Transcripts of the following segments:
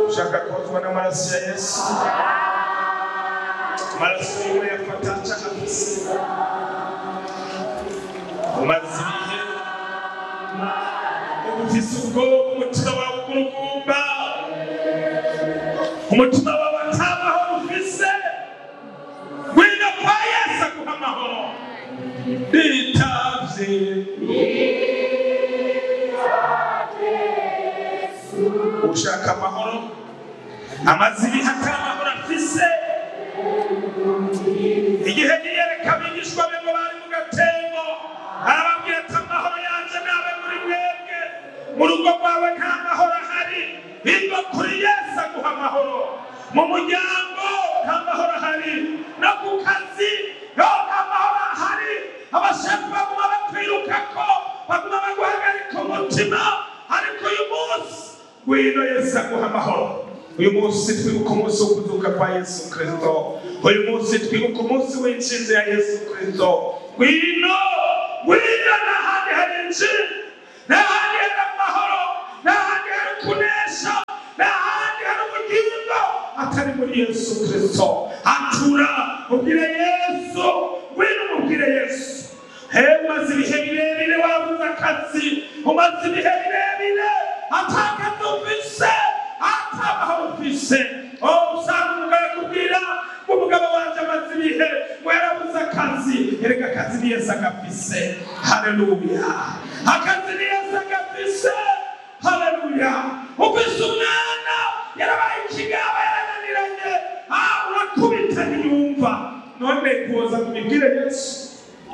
ushaka kozwa n'amaraso ya yesu amaraso yiwe yafata cakafise umaze ibihe ufise ubwoba umutima wawe ugurugumba umutima wawe atamahoro ufise ngwino kwa yesu aguha amahoro bitavye ushaka amahoro amaze ibihe atari amahoro afise igihe yiyereka abigishwa be ngo bari mu gatembo arababwira ati amahoro yanje nabe muri mwebwe mu rugo rwawe nta mahoro ahari biva kuri yesu aguha amahoro mu muryango nta mahoro ahari no ku kazi yo nta mahoro ahari abashefu baguma bakwirukako baguma baguhagarika umutima ariko uyu munsi ngwino yesu aguha amahoro uyu munsi twibuka umunsi wo kuzuka kwa yesu kristo uyu munsi twibuka umunsi w'inshinzi ya yesu kristo ngwino ngwino n'ahandi hari injiri n'ahandi hari amahoro n'ahandi hari kunesha n'ahandi hari ubugingo atari muri yesu kristo atura ubwire yesu ngwino umubwire yesu hewe umaze ibihe birebire wabuze akazi umaze ibihe birebire atakazi ufise atamahoro ufise oh usanga umugabo akubwira ngo umugabo wanje amaze ibihe ngo yarabuze akazi erega akazi ni yesu agafise haleluya akazi ni yesu agafise haleluya ufise umwana yarabaye ikigaba yarananiranye ah urakubita ntiyumva none kuza kumibwire yesu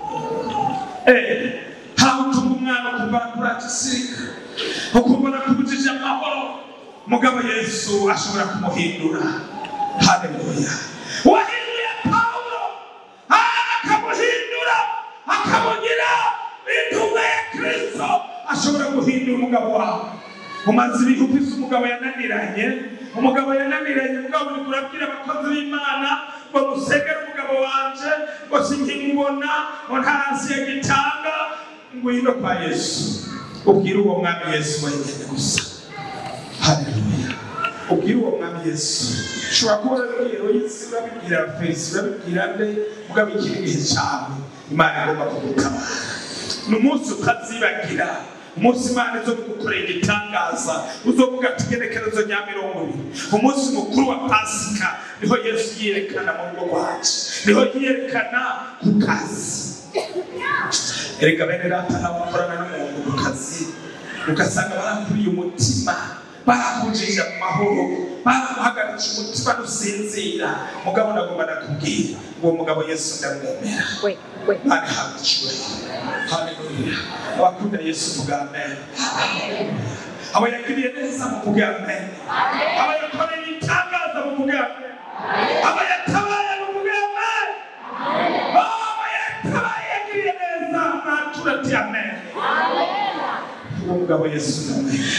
Eh, hawutunga umwana ukumva kuragisirika ukumva nakubujije amahoro mugabo yesu ashobora kumuhindura haleluya wahinduye pawulo akamuhindura akamugira intumwa ya kristo ashobora guhindura umugabo wawe umaze ibihe ufise umugabo yananiranye umugabo yananiranye mugabo uriko urabwira abakozi b'imana ngo musegere umugabo wanje ngo sinkimubona ngo ntarasiye gitanga ngwino kwa yesu ubwire uwo mwami yesu wenyene gusa haleluya ubwire uwo mwami yesu ushobora kuba urabibwira yesu urabibwira felisi urabibwira nde mugabo ikiri gihe cawe imana igomba kugutabara ni umunsi utazibagira umunsi imana izo gukorera igitangaza uzovuga ati igenekerezo rya mirongo ibiri umunsi mukuru wa pasika niho yesu yiyerekana mu rugo rwacu niho yiyerekana ku kazi erega bene data nabo bakorana n'umuntu ku kazi ugasanga barakuriye umutima barakujije mu mahoro baraguhagaritse umutima nusinzira mugabo nagomba nakubwira uwo mugabo yesu ndamwemera Wait, wait. Bari hawe icyubahiro haleluya abakunda yesu vuga amen abo yagiriye neza muvuge amen abo yakoreye ibitangaza muvuge amen abo yatabaye muvuge amen abo yatabaye yagiriye neza natura ati amen uwo mugabo yesu ndamwemera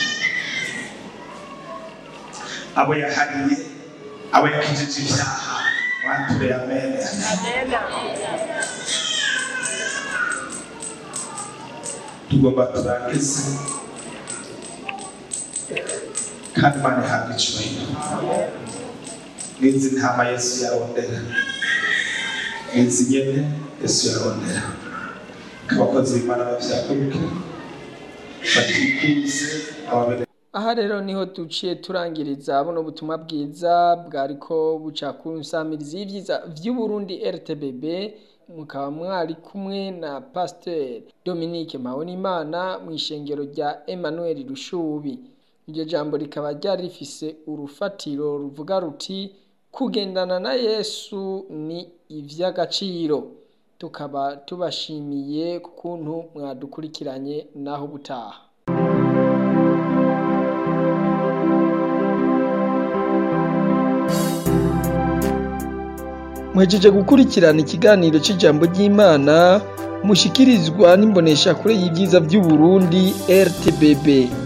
abo yahariye abo yakijije ibyaha wature amen tugomba turangize kandi imana ihabwa icyubahiro n'izi ntama yesu yarondera n'izi nyene yesu yarondera abakozi b'imana bavyakuruke batikuze ababene aha rero niho duciye turangiriza buno butumwa bwiza bwariko buca ku nsamirizi y'ivyiza vy'uburundi rtbb mukaba mwari kumwe na pasiteri dominique mpabonimana mu ishengero rya emmanuel rushubi iryo jambo rikaba ryari rifise urufatiro ruvuga ruti kugendana na yesu ni ivy'agaciro tukaba tubashimiye ku kuntu mwadukurikiranye naho ubutaha mwejeje gukurikirana ikiganiro cy'ijambo ry'imana mushikirizwa n'imboneshakure y'ibyiza by'u Burundi RTBB